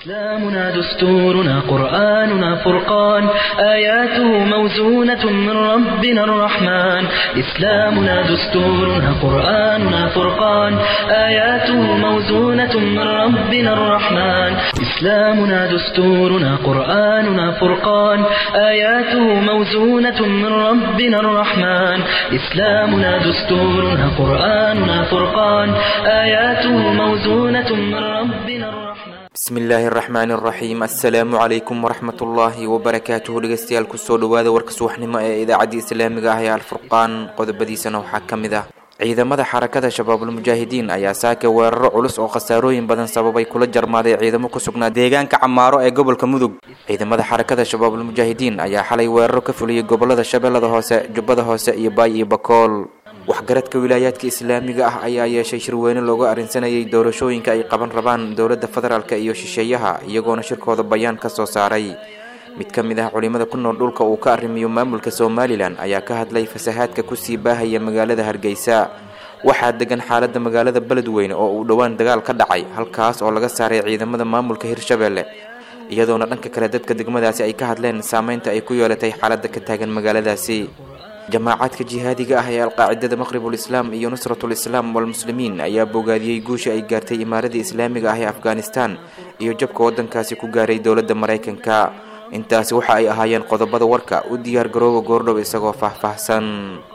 إسلامنا دستورنا قرآننا فرقان آياته موزونة من ربنا الرحمن إسلامنا دستورنا قرآننا فرقان آياته موزونة من ربنا الرحمن إسلامنا دستورنا قرآننا فرقان آياته موزونة من ربنا الرحمن إسلامنا دستورنا قرآننا فرقان آياته موزونة من ربنا الرحمن bismi illaahi araxmaani araxiim assalaamu calaykum waraxmatullaahi wabarakaatuhu dhegeystayaal kusoo dhawaada warka subaxnimo ee idaacadda islaamiga ah ee alfurqaan qodobadiisana waxaa ka mid ah ciidamada xarakada shabaabulmujaahidiin ayaa saaka weeraro culus oo khasaarooyin badan sababay kula jarmaaday ciidamo ku sugnaa deegaanka camaaro ee gobolka mudug ciidamada xarakada shabaabulmujaahidiin ayaa xalay weeraro ka fuliyey gobolada shabeellada hoose jubbada hoose iyo baay iyo bakool waxgaradka wilaayaadka islaamiga ah ayaa yeeshay shirweyne looga arrinsanayay doorashooyinka ay qaban rabaan dowladda federaalka iyo shisheeyaha iyagoona shirkooda bayaan ka soo saaray mid ka mid ah culimada ku nool dhulka uu ka arrimiyo maamulka somalilan ayaa ka hadlay fasahaadka kusii baahaya magaalada hargeysa waxaa degan xaalada magaalada beledweyne oo uu dhowaan dagaal ka dhacay halkaas oo laga saaray ciidamada maamulka hirshabelle iyadoona dhanka kale dadka degmadaasi ay ka hadleen saameynta ay ku yeelatay xaalada ka taagan magaaladaasi jamaacadka jihaadiga ah ee alqaacidada maqribul islaam iyo nusratul islaam walmuslimiin ayaa bogaadiyey guusha ay gaartay imaaradda islaamiga ah ee afghanistan iyo jabka waddankaasi ku gaaray dowladda maraykanka intaasi waxa ay ahaayeen qodobada warka u diyaar garooba goordhow isagoo faahfaahsan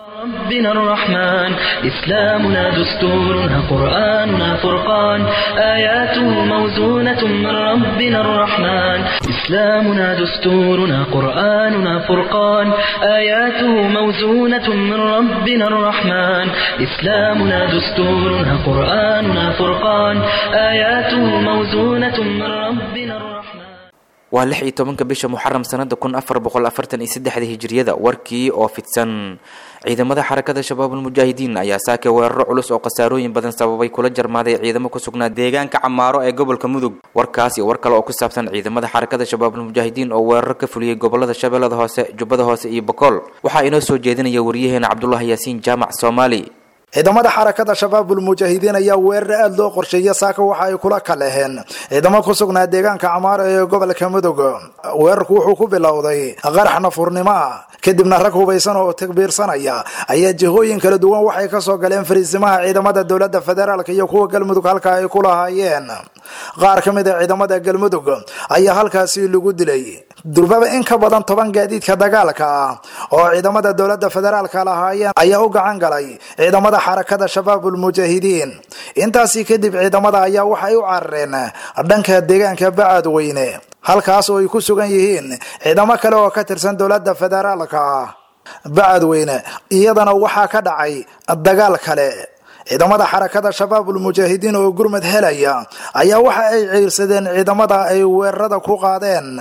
ربنا الرحمن إسلامنا دستورنا قرآننا فرقان آياته موزونة من ربنا الرحمن إسلامنا دستورنا قرآننا فرقان آياته موزونة من ربنا الرحمن إسلامنا دستورنا قرآننا فرقان آياته موزونة من ربنا الرحمن waa lix iyo tobanka bisha muxaram sanada kun afar boqol afartan iyo saddexda hijiriyada warkii oo fidsan ciidamada xarakada shabaabulmujaahidiin ayaa saaka weeraro culus oo khasaarooyin badan sababay kula jarmaaday ciidamo ku sugnaa deegaanka camaaro ee gobolka mudug warkaas iyo war kale oo ku saabsan ciidamada xarakada shabaabulmujaahidiin oo weeraro ka fuliyey gobolada shabeellada hoose jubbada hoose iyo bokool waxaa inoo soo jeedinaya waryaheena cabdulahi yaasiin jaamac soomaali ciidamada xarakada shabaabul mujaahidiin ayaa weerar aada loo qorsheeya saaka waxa ay kula kaleheen ciidamo ku sugnaa deegaanka camaaro ee gobolka mudug weerarku wuxuu ku bilowday qarax nafurnimo ah kadibna rag hubaysan oo takbiirsanaya ayaa jihooyin kala duwan waxay kasoo galeen fariisimaha ciidamada dowlada federaalk iyo kuwa galmudug halka ay ku lahaayeen qaar ka mid a ciidamada galmudug ayaa halkaasi lagu dilay durbaba in ka badan toban gaadiidka dagaalka ah oo ciidamada dowlada federaalka lahaayeen ayaa u gacan galay ciidamada xarakada shabaabul mujaahidiin intaasi kadib ciidamada ayaa waxay u carareen dhanka deegaanka bacadweyne halkaas oo ay ku sugan yihiin ciidamo kale oo ka tirsan dowlada federaalka bacadweyne iyadana waxaa ka dhacay dagaal kale ciidamada xarakada shabaabul mujaahidiin oo gurmad helaya ayaa waxa ay ciirsadeen ciidamada ay weerarada ku qaadeen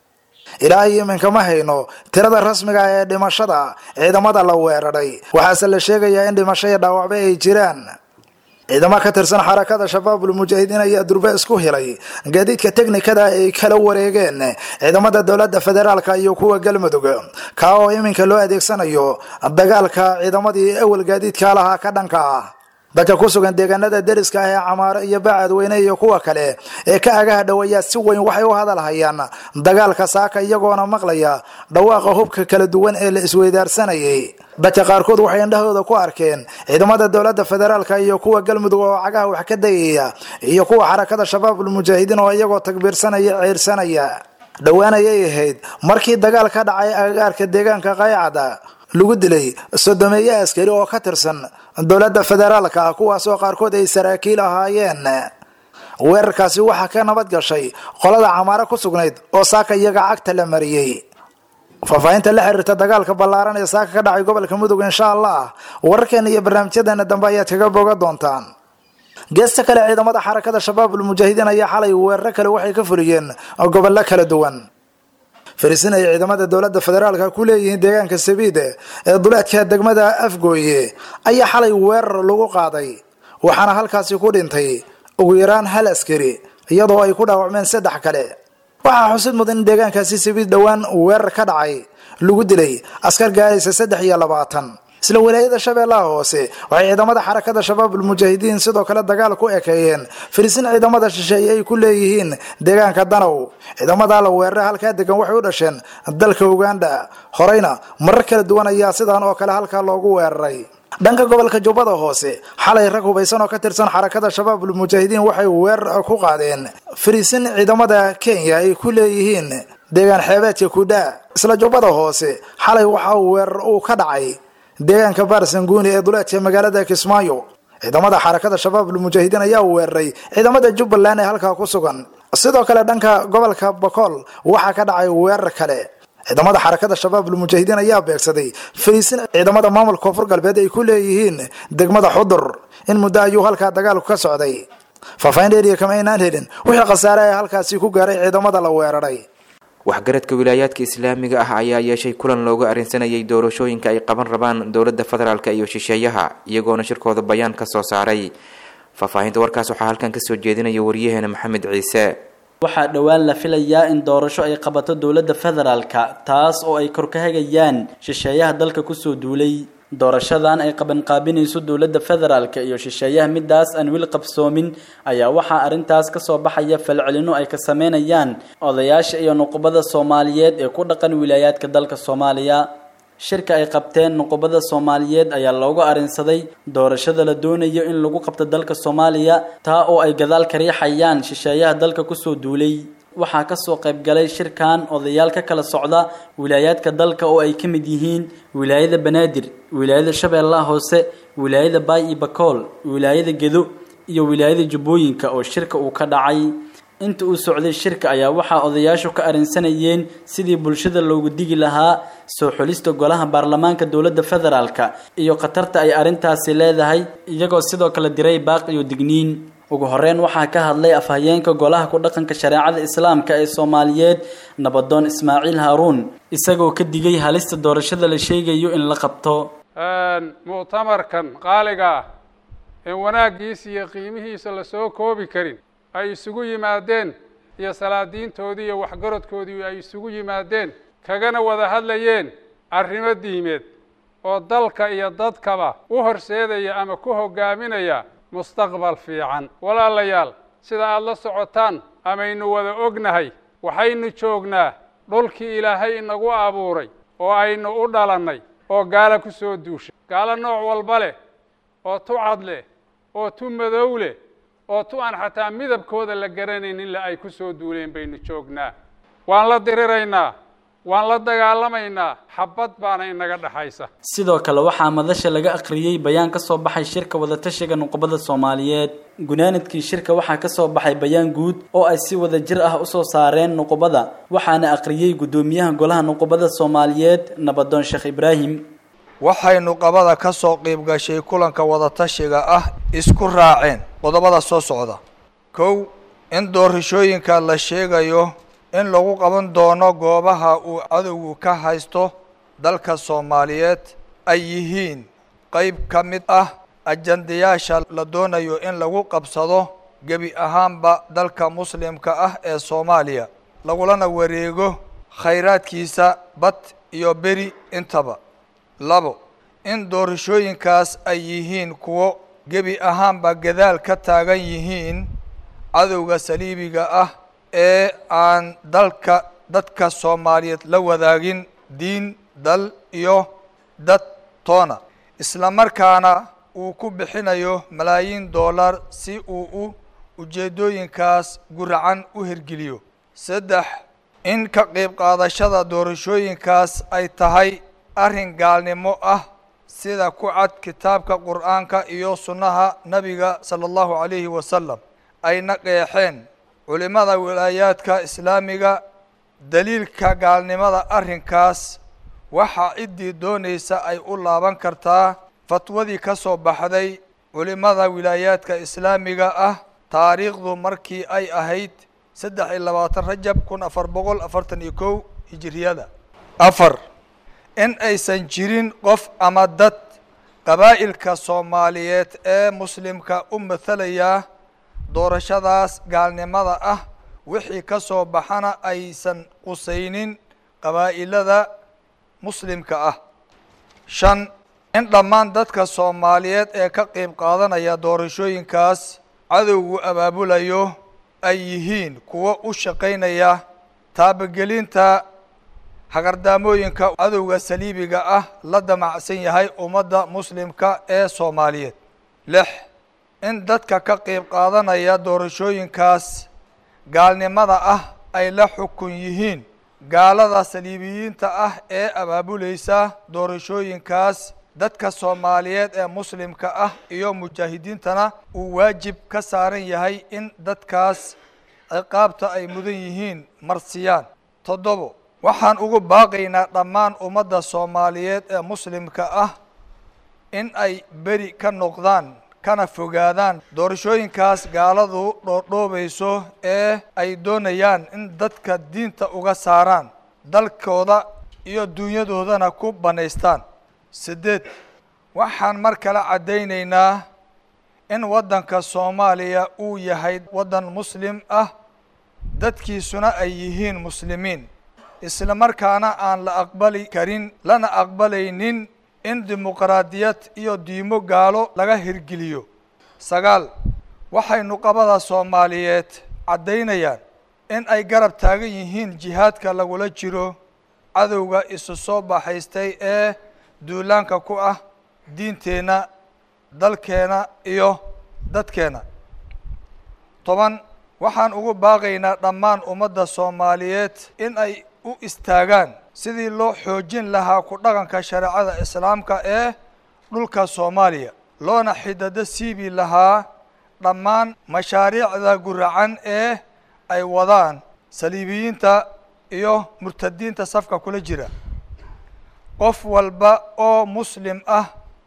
ilaa iyo iminka ma hayno tirada rasmiga ee dhimashada ciidamada la weeraray waxaase la sheegayaa in dhimasho iyo dhaawacba ay jiraan ciidamo ka tirsan xarakada shabaabul mujaahidiin ayaa durbe isku helay gaadiidka teknikada ay kala wareegeen ciidamada dowlada federaalka iyo kuwa galmudug kaa oo iminka loo adeegsanayo dagaalka ciidamadii awal gaadiidka lahaa ka dhanka ah dadka ku sugan deegaanada deriska ah ee camaaro iyo bacadweyne iyo kuwa kale ee ka agaha dhow ayaa si weyn waxay u hadalhayaan dagaalka saaka iyagoona maqlaya dhawaaqa hubka kala duwan ee la isweydaarsanayay dadka qaarkood waxay indhahooda ku arkeen ciidamada dowlada federaalka iyo kuwa galmudug oo cagaha wax ka dayaya iyo kuwa xarakada shabaabul mujaahidiin oo iyagoo takbiirsanaya ceyrsanaya dhowaan ayay ahayd markii dagaal ka dhacay agagaarka deegaanka qaycada lagu dilay sodomeeye askari oo ka tirsan dowlada federaalka ah kuwaasoo qaarkood ay saraakiil ahaayeen weerarkaasi waxaa ka nabad gashay qolada camaaro ku sugnayd oo saaka iyaga cagta la mariyey faahfaahinta la xiriirta dagaalka ballaaran ee saaka ka dhacay gobolka mudug insha allah wararkeena iyo barnaamijyadeena dambe ayaad kaga boga doontaan geesta kale ciidamada xarakada shabaabul mujaahidiin ayaa xalay weeraro kale waxay ka fuliyeen gobollo kala duwan fariisin ay ciidamada dowlada federaalka ku leeyihiin deegaanka sabiide ee duleedka degmada afgooye ayaa xalay weerar lagu qaaday waxaana halkaasi ku dhintay ugu yaraan hal askari iyadoo ay ku dhaawacmeen saddex kale waxaa xusid mudan in deegaankaasi sabiid dhowaan weerar ka dhacay lagu dilay askar gaaraysa saddex iyo labaatan isla walaayada shabeellaha hoose waxay ciidamada xarakada shabaabul mujaahidiin sidoo kale dagaal ku ekeeyeen firisin ciidamada shisheeye ay ku leeyihiin deegaanka danow ciidamada la weerara halkaa degan waxay u dhasheen dalka uganda horeyna marar kala duwan ayaa sidaan oo kale halkaa loogu weeraray dhanka gobolka jubbada hoose xalay rag hubaysan oo ka tirsan xarakada shabaabul mujaahidiin waxay weerar ku qaadeen firisin ciidamada kenya ay ku leeyihiin deegaan xeebeedka kudha isla jubbada hoose xalay waxa uu weerar uu ka dhacay deegaanka baarsanguuni ee duleedka magaalada kismaayo ciidamada xarakada shabaabul mujaahidiin ayaa weeraray ciidamada jubbaland ee halkaa ku sugan sidoo kale dhanka gobolka bokool waxaa ka dhacay weerar kale ciidamada xarakada shabaabul mujaahidiin ayaa beegsaday fariisin ciidamada maamulka koonfur galbeed ay ku leeyihiin degmada xudur in muddo ayuu halkaa dagaalku ka socday faahfaahin dheeriya kama aynaan helin wixii khasaare ee halkaasi ku gaaray ciidamada la weeraray waxgaradka wilaayaadka islaamiga ah ayaa yeeshay kulan loogu arrinsanayay doorashooyinka ay qaban rabaan dowladda federaalk iyo shisheeyaha iyagoona shirkooda bayaan ka soo saaray faahfaahinta warkaas waxaa halkan kasoo jeedinaya wariyaheena maxamed ciise waxaa dhowaan la filayaa in doorasho ay qabato dowladda federaalka taas oo ay kor ka hagayaan shisheeyaha dalka kusoo duulay doorashadan ay qabanqaabinayso dowladda federaalka iyo shisheeyaha midaas aan weli qabsoomin ayaa waxaa arrintaas kasoo baxaya falcelino ay ka sameynayaan odayaasha iyo nuqubada soomaaliyeed ee ku dhaqan wilaayaadka dalka soomaaliya shirka ay qabteen nuqubada soomaaliyeed ayaa loogu arrinsaday doorashada la doonayo in lagu qabto dalka soomaaliya taa oo ay gadaal ka riixayaan shisheeyaha dalka kusoo duulay waxaa kasoo qaybgalay shirkan odayaal ka kala socda wilaayaadka dalka oo ay ka mid yihiin wilaayada banaadir wilaayada shabeellaha hoose wilaayada baay iyo bakool wilaayada gedo iyo wilaayada jubbooyinka oo shirka uu ka dhacay inta uu socday shirka ayaa waxaa odayaashu ka arrinsanayeen sidii bulshada loogu digi lahaa soo xulista golaha baarlamaanka dowladda federaalka iyo khatarta ay arrintaasi leedahay iyagoo sidoo kale diray baaq iyo digniin ugu horeyn waxaa ka hadlay afhayeenka golaha ku dhaqanka shareecada islaamka ee soomaaliyeed nabadoon ismaaciil haaruun isagoo ka digay halista doorashada la sheegayo in la qabto muctamarkan qaaliga ah in wanaaggiisa iyo qiimihiisa lasoo koobi karin ay isugu yimaadeen iyo salaadiintoodii iyo waxgaradkoodii ay isugu yimaadeen kagana wada hadlayeen arrimo diimeed oo dalka iyo dadkaba u horseedaya ama ku hoggaaminaya mustaqbal fiican walaalayaal sida aada la socotaan amaynu wada ognahay waxaynu joognaa dhulkii ilaahay inagu abuuray oo aynu u dhalannay oo gaalo ku soo duushay gaalo nooc walba leh oo tu cad leh oo tu madow leh oo tu aan xataa midabkooda la garanaynin la ay ku soo duuleen baynu joognaa waan la diriraynaa waan la dagaalamaynaa xabad baana inaga dhexaysa sidoo kale waxaa madasha laga akhriyey bayaan kasoo baxay shirka wadatashiga nuqubada soomaaliyeed gunaanadkii shirka waxaa kasoo baxay bayaan guud oo ay si wada jir ah usoo saareen nuqubada waxaana akhriyey guddoomiyaha golaha nuqubada soomaaliyeed nabadoon sheekh ibraahim waxay nuqabada ka soo qiib gashay kulanka wadatashiga ah isku raaceen qodobada soo socda kow in doorashooyinka la sheegayo in lagu qaban doono goobaha uu cadowgu ka haysto dalka soomaaliyeed ay yihiin qayb ka mid ah ajandayaasha la doonayo in lagu qabsado gebi ahaanba dalka muslimka ah ee soomaaliya lagulana wareego khayraadkiisa bad iyo beri intaba labo in doorashooyinkaas ay yihiin kuwo gebi ahaanba gadaal ka taagan yihiin cadowga saliibiga ah ee aan dalka dadka soomaaliyeed la wadaagin diin dal iyo dad toona isla markaana uu ku bixinayo malaayiin dollar si uu u ujeeddooyinkaas guracan u hirgeliyo saddex in ka qayb qaadashada doorashooyinkaas ay tahay arrin gaalnimo ah sida ku cad kitaabka qur'aanka iyo sunnaha nebiga sala allahu calayhi wasalam ayna qeexeen culimada wilaayaadka islaamiga daliilka gaalnimada arrinkaas waxaa ciddii doonaysa ay u laaban kartaa fatwadii ka soo baxday culimada wilaayaadka islaamiga ah taariikhdu markii ay ahayd saddex iyo labaatan rajab kun afar boqol afartan iyo kow hijiriyada afar in aysan jirin qof ama dad qabaa'ilka soomaaliyeed ee muslimka u mathalaya doorashadaas gaalnimada ah wixii ka soo baxana aysan qusaynin qabaa'ilada muslimka ah shan in dhammaan dadka soomaaliyeed ee ka qayb qaadanaya doorashooyinkaas cadowgu abaabulayo ay yihiin kuwo u shaqaynaya taabagelinta hagardaamooyinka cadowga saliibiga ah la damacsan yahay ummadda muslimka ee soomaaliyeed lix in dadka ka qayb qaadanaya doorashooyinkaas gaalnimada ah ay la xukun yihiin gaalada saliibiyiinta ah ee abaabulaysa doorashooyinkaas dadka soomaaliyeed ee muslimka ah iyo mujaahidiintana uu waajib ka saaran yahay in dadkaas ciqaabta ay mudan yihiin marsiyaan toddobo waxaan ugu baaqaynaa dhammaan ummadda soomaaliyeed ee muslimka ah in ay beri ka noqdaan kana fogaadaan doorashooyinkaas gaaladu dhoodhoobayso ee ay doonayaan in dadka diinta uga saaraan dalkooda iyo dunyadoodana ku bannaystaan siddeed waxaan mar kale caddaynaynaa in waddanka soomaaliya uu yahay waddan muslim ah dadkiisuna ay yihiin muslimiin isla markaana aan la aqbali karin lana aqbalaynin in dimuqraadiyad iyo diimo gaalo laga hirgeliyo sagaal waxay nuqabada soomaaliyeed caddaynayaan in ay garab taagan yihiin jihaadka lagula jiro cadowga isu soo baxaystay ee duulaanka ku ah diinteenna dalkeena iyo dadkeena toban waxaan ugu baaqaynaa dhammaan ummadda soomaaliyeed in ay u istaagaan sidii loo xoojin lahaa ku dhaqanka shareecada islaamka ee dhulka soomaaliya loona xidado siibi lahaa dhammaan mashaariicda guracan ee ay wadaan saliibiyiinta iyo murtadiinta safka kula jira qof walba oo muslim ah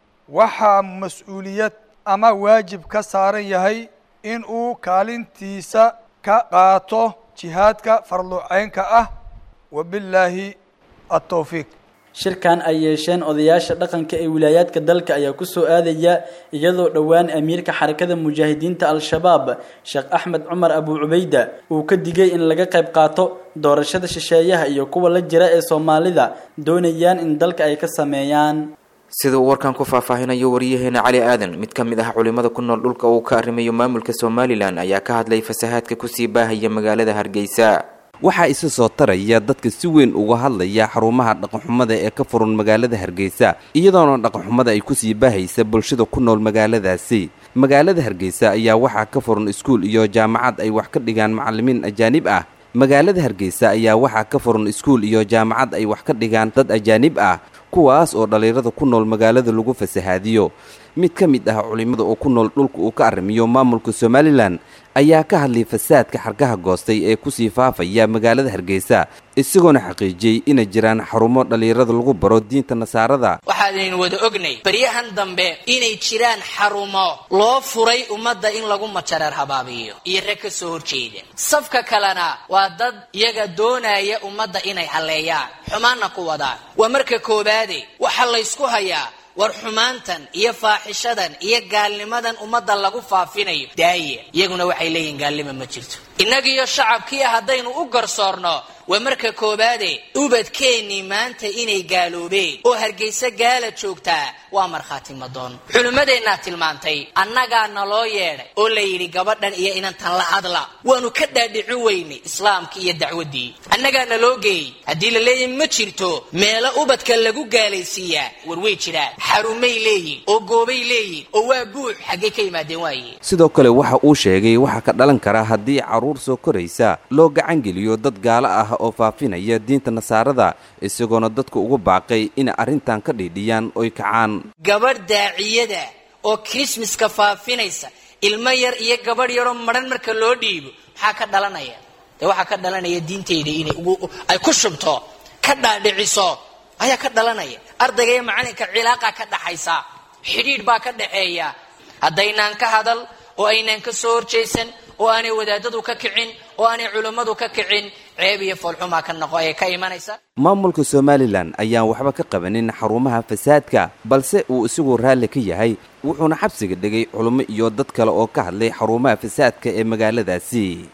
waxaa mas-uuliyad ama waajib ka saaran yahay in uu kaalintiisa ka qaato jihaadka farluceynka ah wabillaahi atowfiiq shirkan ay yeesheen odayaasha dhaqanka ee wilaayaadka dalka ayaa kusoo aadaya iyadoo dhowaan amiirka xarakada mujaahidiinta al-shabaab sheekh axmed cumar abu cubayda uu ka digay in laga qayb qaato doorashada shisheeyaha iyo kuwa la jira ee soomaalida doonayaan in dalka ay ka sameeyaan sida uu warkan ku faahfaahinayo wariyaheena cali aadan mid ka mid ah culimada ku nool dhulka uu ka arrimayo maamulka somalilan ayaa ka hadlay fasahaadka kusii baahaya magaalada hargeysa waxaa isa soo taraya dadka si weyn uga hadlaya xarumaha dhaqanxumada ee ka furan magaalada hargeysa iyadoona dhaqanxumada ay kusii baahaysa bulshada ku nool magaaladaasi magaalada hargeysa ayaa waxaa ka furan iskuul iyo jaamacad ay wax ka dhigaan macalimiin ajaanib ah magaalada hargeysa ayaa waxaa ka furan iskuul iyo jaamacad ay wax ka dhigaan dad ajaanib ah kuwaas oo dhallinyarada ku nool magaalada lagu fasahaadiyo mid ka mid ah culimmada oo ku nool dhulka uu ka arrimiyo maamulka somalilan ayaa ka hadlay fasaadka xargaha goostay ee kusii faafaya magaalada hargeysa isagoona xaqiijiyey inay jiraan xarumo dhallinyarada lagu baro diinta nasaarada waxaanaynu wada ognay baryahan dambe inay jiraan xarumo loo furay ummadda in lagu majareer habaabiyo iyo rag ka soo horjeeda safka kalena waa dad iyaga doonaya ummadda inay halleeyaan xumaanna ku wadaan waa marka koobaade waxaa laysku hayaa war xumaantan iyo faaxishadan iyo gaalnimadan ummadda lagu faafinayo daaya iyaguna waxay leeyihin gaalnima ma jirto innagiiyo shacabkii haddaynu u garsoorno waa marka koobaade ubadkeennii maanta inay gaaloobeen oo hargeysa gaala joogtaa waa markhaati madoon culimmadeennaa tilmaantay annagaa naloo yeedhay oo la yidhi gabadhan iyo inantan la hadla waanu ka dhaadhicin weynay islaamkii iyo dacwaddii annagaa naloo geeyey haddii la leeyahy ma jirto meelo ubadka lagu gaalaysiiyaa war way jiraan xarumay leeyihin oo goobay leeyihin oo waa buux xaggay ka yimaadeen waaye sidoo kale waxa uu sheegay waxaa ka dhalan kara haddii carruur soo koraysa loo gacangeliyo dad gaalo ah oo faafinaya diinta nasaarada isagoona dadka ugu baaqay inay arrintan ka dhiidhiyaan oy kacaan gabadh daaciyada oo krismaska faafinaysa ilmo yar iyo gabadh yaroo madhan marka loo dhiibo maxaa ka dhalanaya dee waxaa ka dhalanaya diintayda inay ay ku shubto ka dhaadhiciso ayaa ka dhalanaya ardayga iyo macalinka cilaaqa ka dhaxaysa xidhiidh baa ka dhaxeeya haddaynaan ka hadal oo aynaan ka soo horjaysan oo aanay wadaadadu ka kicin oo aanay culummadu ka kicin ceeb iyo foolxumaa ka noqo ee ka imanaysa maamulka somalilan ayaan waxba ka qabanin xarumaha fasaadka balse uu isagu raalli ka yahay wuxuuna xabsiga dhigay culummo iyo dad kale oo ka hadlay xarumaha fasaadka ee magaaladaasi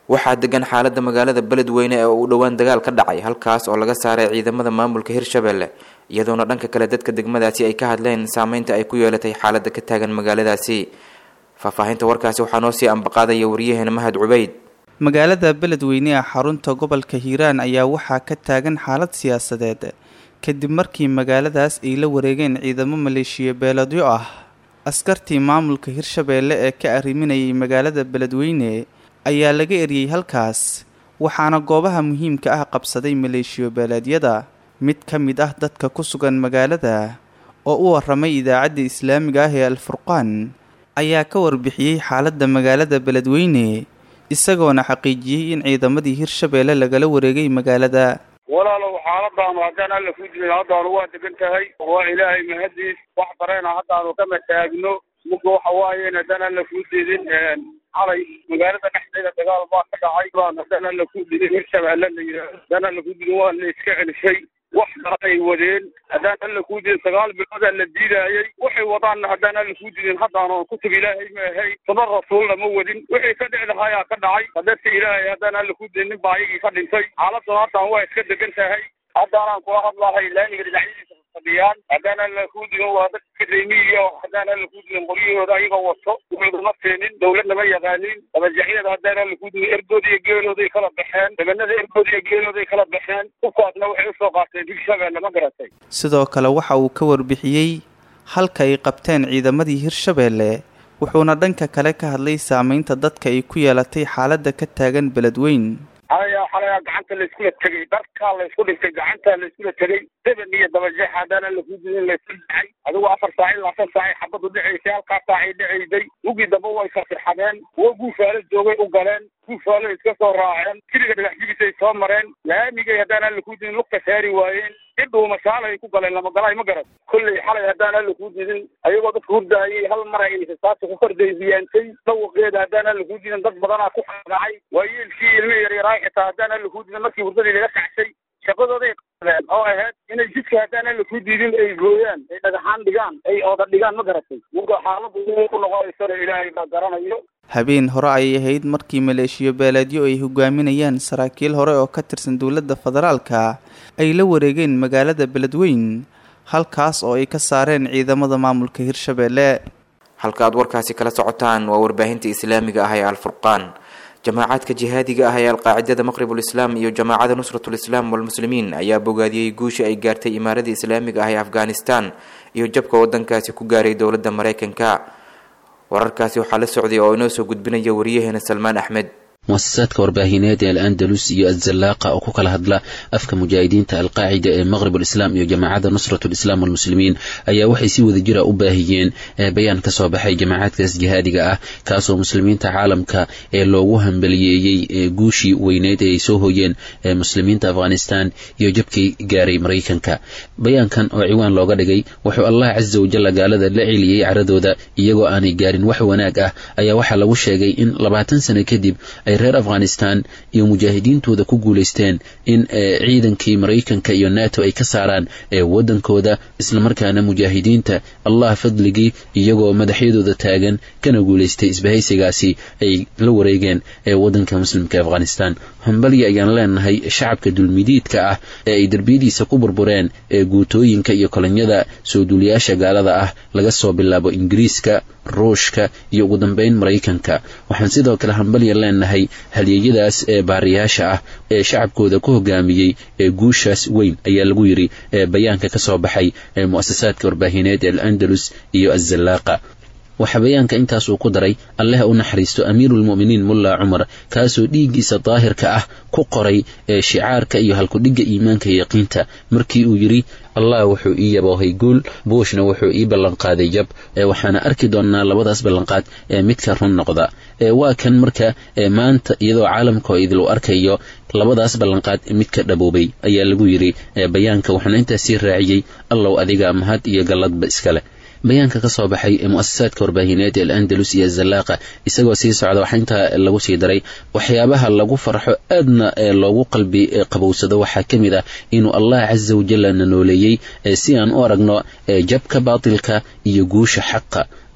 waxaa degan xaalada magaalada beledweyne ee uu dhowaan dagaal ka dhacay halkaas oo laga saaray ciidamada maamulka hirshabelle iyadoona dhanka kale dadka degmadaasi ay ka hadleen saameynta ay ku yeelatay xaalada ka taagan magaaladaasi faahfaahinta warkaasi waxaa noo sii ambaqaadaya wariyaheena mahad cubeyd magaalada beledweyne ee xarunta gobolka hiiraan ayaa waxaa ka taagan xaalad siyaasadeed kadib markii magaaladaas ay la wareegeen ciidamo maleeshiya beeladyo ah askartii maamulka hirshabeelle ee ka arriminayay magaalada beledweyne ayaa laga eriyey halkaas waxaana goobaha muhiimka ah qabsaday maleeshiyo beeleedyada mid ka mid ah dadka ku sugan magaalada oo u waramay idaacadda islaamiga ah ee alfurqaan ayaa ka warbixiyey xaaladda magaalada beledweyne isagoona xaqiijiyey in ciidamadii hirshabeelle lagala wareegay magaalada walaalow xaaladaanu haddaan alla ku jirin haddaanu waa degan tahay waa ilaahay mahadiis wax dareena haddaanu kama taagno muga waxa waayen haddaan alla kuu diidin xalay magaalada dhexdeeda dagaal baa ka dhacay baan haddaan alla ku didin hirshabeelle la yidhaahdo haddaan alla ku didin waa la iska celishay wax kale ay wadeen haddaan alla kuu didin sagaal biloodaa la diidaayey waxay wadaanna haddaan alla kuu didin haddaanu kutub ilaahay ma ahay saba rasuulna ma wadin wixii ka dhici lahayaa ka dhacay hadarta ilaahay haddaan alla kuu didin nin baa ayagii ka dhintay xaaladdan haddaan waa iska degan tahay haddaanaan kula hadlahay laamiga dhinacyadiisa fadhiyaan haddaan alla kuu didin waa dadka reemiyiyo haddaan alla kuu didin qoryahooda ayagoo wato wuxuuduma keenin dawladna ma yaqaanin dabajacyada haddaan alla kuu didin ergooda iyo geelooday kala baxeen debanada ergooda iyo geelooday kala baxeen kukaasna waxay usoo qaateen hirshabeelle ma garatay sidoo kale waxa uu ka warbixiyey halka ay qabteen ciidamadii hirshabeelle wuxuuna dhanka kale ka hadlay saameynta dadka ay ku yeelatay xaaladda ka taagan beledweyn haya xalayaa gacanta layskula tegay dharkaa laysku dhintay gacantaa layskula tegay deban iyo dabajeex haddana laku didin laysku dhacay adigu afar saac ilaa shan saacay xabadu dhacaysay halkaa saacay dhacaysay ugii dambe way kasirxadeen kuwo guufaalo joogay u galeen guufaalo iska soo raaceen siriga dhagaxjigisay soo mareen laamigay haddaan alla ku didin lugta saari waayeen cidhuu masaalay ku galeen lamagalaay ma garan kolley xalay haddaan alla ku didin ayagoo dadka hurdaayay hal mar ay saasa ku kordaybiyaantay dhawaqeeda haddaan alla ku didin dad badanaa ku xaqacay waayeelkii ilmi yaryaraay xitaa haddaan alla ku didin markii hurdadii laga kacsay shaqadooday qabeen oo ahayd inay jidka haddaan alla ku didin ay gooyaan ay dhagaxaan dhigaan ay ooda dhigaan ma garatay muga xaaladu ku noqonaysana ilaahay baa garanayo habeen hore ayay ahayd markii maleeshiyo beeleedyo ay hogaaminayaan saraakiil hore oo ka tirsan dowladda federaalka ay la wareegeen magaalada beledweyn halkaas oo ay ka saareen ciidamada maamulka hirshabeelle halka aad warkaasi kala socotaan waa warbaahinta islaamiga ah ee alfurqaan jamaacaadka jihaadiga ah ee alqaacidada maqribul islaam iyo jamaacada nusratul islaam walmuslimiin ayaa bogaadiyey guusha ay gaartay imaaradda islaamiga ah ee afghanistan iyo jabka wadankaasi ku gaaray dowladda mareykanka wararkaasi waxaa la socday oo inoo soo gudbinaya wariyaheena salmaan axmed muasasaadka warbaahineed ee al-andalus iyo azallaaqa oo ku kala hadla afka mujaahidiinta alqaacida ee maqrib alislaam iyo jamaacadda nusrat lislaam walmuslimiin ayaa waxay si wada jira u baahiyeen bayaan ka soo baxay jamaacadkaas jihaadiga ah kaasoo muslimiinta caalamka ee loogu hambaliyeeyey guushii weyneyd ee ay soo hoyeen muslimiinta afghanistan iyo jabkii gaaray maraykanka bayaankan oo ciwaan looga dhigay wuxuu allah casa wajalla gaalada la celiyey caradooda iyagoo aanay gaarin wax wanaag ah ayaa waxaa lagu sheegay in labaatan sano kadib ay reer afghanistan iyo mujaahidiintooda ku guulaysteen in ciidankii maraykanka iyo nato ay ka saaraan wadankooda islamarkaana mujaahidiinta allah fadligii iyagoo madaxyadooda taagan kana guulaystay isbahaysigaasi ay la wareegeen wadanka muslimka afghanistan hambalya ayaan leenahay shacabka dulmidiidka ah ee ay derbiyadiisa ku burbureen ee guutooyinka iyo kolonyada soo duuliyaasha gaalada ah laga soo bilaabo ingiriiska ruushka iyo ugu dambeyn maraykanka waxaan sidoo kale hambalya leenahay halyeeyadaas ee baariyaasha ah ee shacabkooda ku hogaamiyey ee guushaas weyn ayaa lagu yidhi bayaanka ka soo baxay ee mu'asasaadka warbaahineed ee al-andalus iyo azallaaqa waxaa bayaanka intaas uu ku daray alleh u naxariisto amiiruulmu'miniin mulla cumar kaasoo dhiiggiisa daahirka ah ku qoray ee shicaarka iyo halkudhigga iimaanka yaqiinta markii uu yidhi allah wuxuu ii yaboohay guul buushna wuxuu ii ballanqaaday jab waxaana arki doonnaa labadaas ballanqaad ee midka run noqda waa kan marka maanta iyadoo caalamka oo idil u arkayo labadaas ballanqaad midka dhaboobay ayaa lagu yidhi bayaanka wuxuuna intaas sii raaciyey allow adiga mahad iyo galladba iskale bayaanka ka soo baxay ee mu'asasaadka warbaahineed ee al-andalus iyo azallaaqa isagoo sii socda waxaa intaa lagu sii daray waxyaabaha lagu farxo aadna loogu qalbi qabowsado waxaa ka mid ah inuu allah casa wajalla na nooleeyey si aan u aragno jabka baatilka iyo guusha xaqa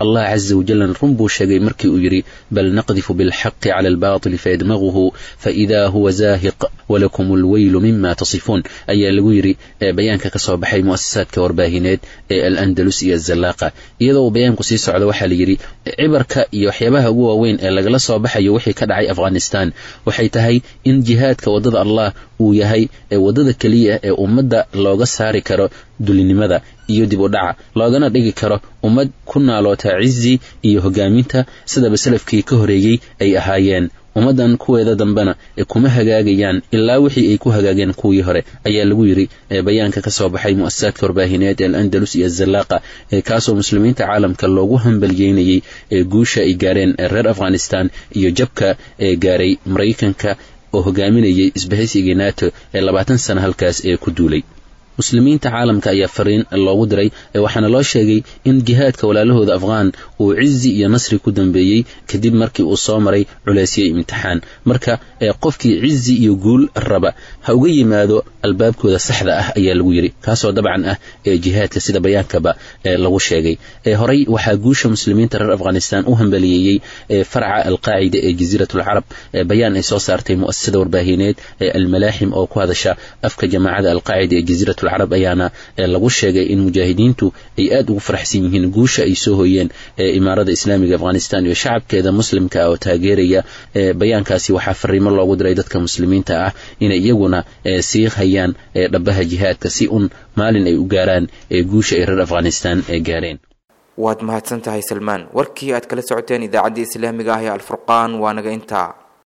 allah caza wajalna run buu sheegay markii uu yidhi bal naqdifu bilxaqi cala albaatili fayadmaguhu faidaa huwa zaahiq walakum alweylu mima tasifuun ayaa lagu yidhi bayaanka ka soo baxay mu'asasaadka warbaahineed ee al-andalus iyo azallaaqa iyadoo uu bayaanku sii socdo waxaa la yidhi cibarka iyo waxyaabaha ugu waaweyn ee lagala soo baxayo wixii ka dhacay afghanistan waxay tahay in jihaadka waddada allah uu yahay waddada keliya ee ummadda looga saari karo dulinimada iyo dib u dhaca loogana dhigi karo ummad ku naaloota cizi iyo hogaaminta sidaba salafkii ka horeeyey ay ahaayeen ummaddan kuweeda dambena kuma hagaagayaan ilaa wixii ay ku hagaageen kuwii hore ayaa lagu yidhi bayaanka ka soo baxay mu'asasaadka warbaahineed ee al-andalus iyo azallaaqa kaasoo muslimiinta caalamka loogu hambalyeynayey guusha ay gaareen reer afghanistan iyo jabka ee gaaray maraykanka oo hogaaminayay isbahaysigii nato ee labaatan sana halkaas ee ku duulay muslimiinta caalamka ayaa fariin loogu diray waxaana loo sheegay in jihaadka walaalahooda afghaan uu cizi iyo nasri ku dambeeyey kadib markii uu soo maray culeysyo imtixaan marka qofkii cizi iyo guul raba ha uga yimaado albaabkooda saxda ah ayaa lagu yidhi kaasoo dabcan ah ee jihaadka sida bayaankaba lagu sheegay horey waxaa guusha muslimiinta reer afghanistan u hambaliyeeyey farca alqaacida ee jasiirat alcarab bayaan ay soo saartay mu'asasada warbaahineed ee almalaaxim oo ku hadasha afka jamaacada alqaacida ee jasiirat carab ayaana lagu sheegay in mujaahidiintu ay aad ugu faraxsan yihiin guusha ay soo hoyeen imaarada islaamiga afghanistan iyo shacabkeeda muslimka ah oo taageeraya bayaankaasi waxaa fariimo loogu diray dadka muslimiinta ah inay iyaguna sii hayaan dhabaha jihaadka si un maalin ay u gaaraan guusha ay reer afghanistan gaareen waad mahadsan tahay salmaan warkii aad kala socoteen idaacaddii islaamiga ah ee alfurqaan waa naga intaa